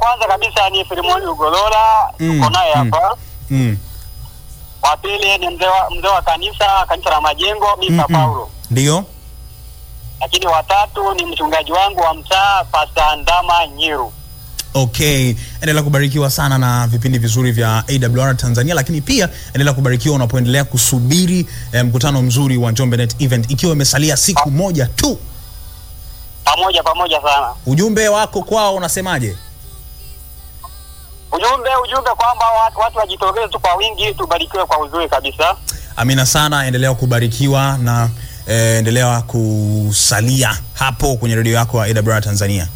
kwanza kabisa ni Filimoni Ugolola, Mm, tuko naye mm. hapa. Mm. Wa pili ni mzee wa mzee wa kanisa kanisa la Majengo, Mr. Mm, mm. Paulo. Ndio. Lakini watatu ni mchungaji wangu wa mtaa Pastor Ndama Nyiru. Okay, endelea kubarikiwa sana na vipindi vizuri vya AWR Tanzania, lakini pia endelea kubarikiwa unapoendelea kusubiri eh, mkutano mzuri wa Njombe Net Event ikiwa imesalia siku moja tu. Pamoja pamoja sana. Ujumbe wako kwao unasemaje? Ujumbe ujumbe kwamba watu, watu wajitokeze tu kwa wingi, tubarikiwe kwa uzuri kabisa. Amina sana, endelea kubarikiwa na eh, endelea kusalia hapo kwenye redio yako ya AWR Tanzania.